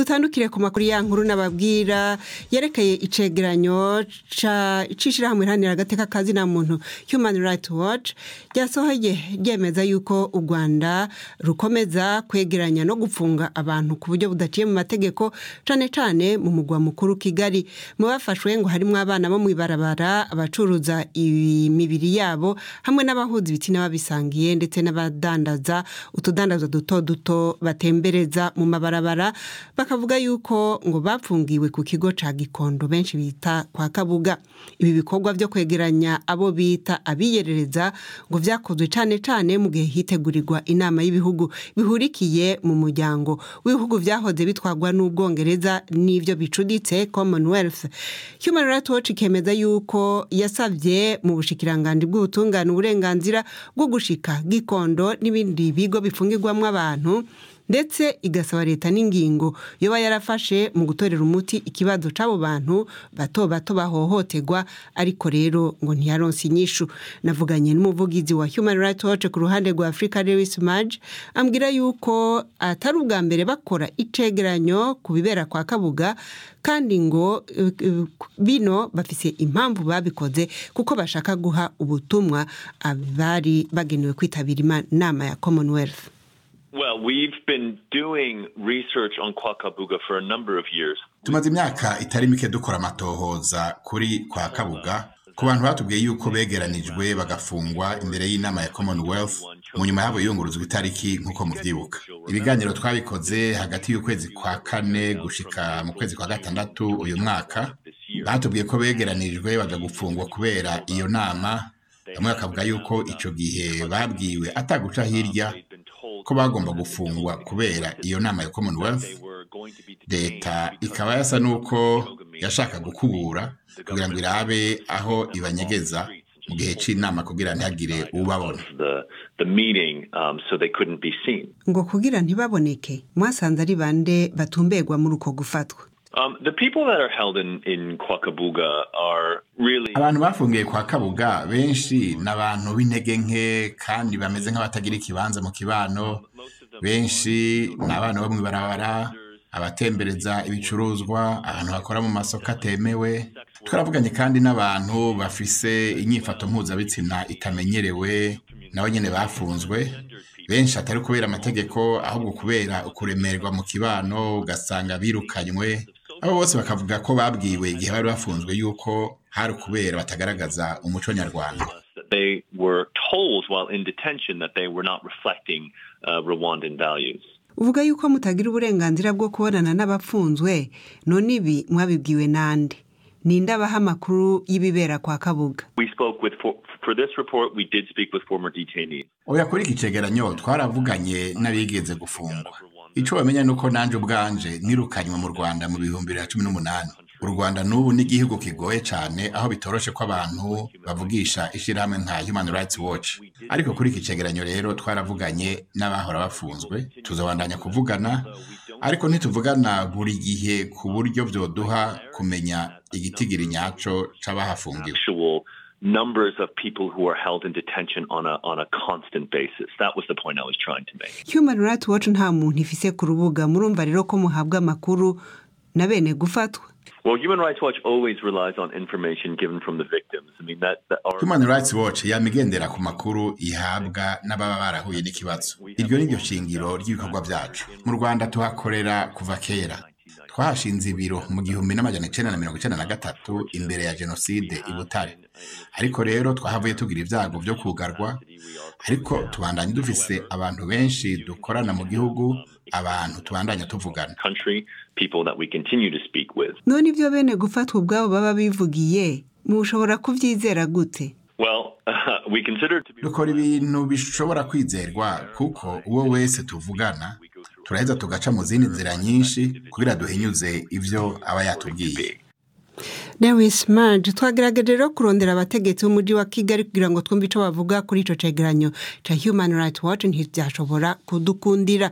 dutandukire ku makuru ya nkuru n'ababwira yerekeye icegeranyo c'ishirahamwe iharanira agateka kazina muntu human rights watch ryasohoye ryemeza yuko u rwanda rukomeza kwegeranya no gupfunga abantu ku buryo budaciye mu mategeko cane cane mu mugwa mukuru kigali mu bafashwe ngo harimwo abana bo mw'ibarabara abacuruza imibiri yabo hamwe n'abahuza ibitsina babisangiye ndetse n'abadandaza utudandazwa duto duto batembereza mu mabarabara bakavuga yuko ngo bapfungiwe ku kigo ca gikondo benshi bita kwa kabuga ibi bikorwa vyo kwegeranya abo bita abiyerereza ngo vyakozwe cane cane mu gihe hitegurirwa inama y'ibihugu bihurikiye mu muryango w'ibihugu vyahoze bitwarwa n'ubwongereza n'ivyo bicuditse commonwealth human rights watch ikemeza yuko yasavye mu bushikiranganji bw'ubutungane uburenganzira bwo gushika gikondo n'ibindi bigo bifungirwamwo abantu ndetse igasaba leta n'ingingo yoba yarafashe mu gutorera umuti ikibazo c'abo bantu bato bato bahohoterwa ariko rero ngo ntiyaronse inyishu navuganye n'umuvugizi wa human rights watch ku ruhande rwa africa lewis maj ambwira yuko atari ubwa mbere bakora icegeranyo ku bibera kwa kabuga kandi ngo bino bafise impamvu babikoze kuko bashaka guha ubutumwa abari bagenewe kwitabira inama ya commonwealth Well, we've been doing research on Kwakabuga for a number of years. tumaze imyaka itari mike dukora amatohoza kuri kwa kabuga ku bantu batubwiye yuko begeranijwe bagafungwa imbere y'inama ya commonwealth mu nyuma yabo yunguruzwa itariki nk'uko muvyibuka ibiganiro twabikoze hagati y'ukwezi kwa kane gushika mu kwezi kwa gatandatu uyu mwaka batubwiye ko begeranijwe baja gufungwa kubera iyo nama bamwe bakavuga yuko ico gihe babwiwe ataguca hirya ko bagomba gufungwa kubera iyo nama ya commonwealth leta ikaba yasa n'uko yashaka gukubura kugira ngo irabe aho ibanyegeza mu gihe c'inama kugira ntihagire ubabona ngo kugira ntibaboneke mwasanze ari bande batumberwa muri uko gufatwa Um, the people that are held in, in Kwakabuga are really abantu bafungiye kwa kabuga benshi ni abantu b'intege nke kandi bameze nk'abatagira ikibanza mu kibano benshi ni abana bo mw'ibarabara abatembereza ibicuruzwa abantu bakora mu masoko atemewe twaravuganye kandi n'abantu bafise inyifato mpuzabitsina itamenyerewe nabo nyene bafunzwe benshi atari kubera amategeko ahubwo kubera ukuremerwa mu kibano ugasanga birukanywe abo bose bakavuga ko babwiwe igihe bari bafunzwe yuko hari ukubera batagaragaza umuco nyarwanda they were told while in detention that they were not reflecting uh, Rwandan values. uvuga yuko mutagira uburenganzira bwo kubonana n'abapfunzwe none ibi mwabibwiwe nande ninde abaha amakuru y'ibibera kwa kabuga We spoke with for, for this report. We did speak with former detainees. oya kuri iki cegeranyo twaravuganye n'abigeze gufungwa ico bamenya nuko nanje ubwanje nirukanywe mu rwanda mu bihumbi bibiri na cumi n'umunani u rwanda n'ubu ni igihugu kigoye cane aho bitoroshe ko abantu bavugisha ishirahamwe nka human rights watch ariko kuri iki cegeranyo rero twaravuganye n'abahora bafunzwe tuzobandanya kuvugana ariko ntituvugana buri gihe ku buryo vyoduha kumenya igitigiri nyaco c'abahafungiwe Actual numbers of people who are held in detention on a on a constant basis. That was the point I was trying to make. human rights watch nta muntu ifise ku rubuga murumva rero ko muhabwa amakuru na bene gufatwa Well, Human Rights Watch always relies on information given from the victims. I mean that, that our human rights watch yamigendera ku makuru ihabwa n'ababa barahuye n'ikibazo iryo ni ryo shingiro ry'ibikorwa vyacu mu rwanda tuhakorera kuva kera twahashinze ibiro mu gihumbi n'amajana icenda na mirongo icenda na gatatu imbere ya jenoside i butare ariko rero twahavuye tugira ibyago vyo kugarwa ariko tubandanye dufise abantu benshi dukorana mu gihugu abantu tubandanya tuvugana country, people that we continue to speak with. none ibyo bene gufatwa ubwabo baba bivugiye mushobora kuvyizera gute Well, we consider it to be dukora ibintu bishobora kwizerwa kuko uwo wese tuvugana turaheza tugaca mu zindi nzira nyinshi kugira duhinyuze ivyo aba yatubwiye Lewis Maj twagerageje rero kurondera abategetsi b'umujyi wa Kigali kugira ngo twumve ico bavuga kuri ico cegeranyo ca Human Rights Watch ntivyashobora kudukundira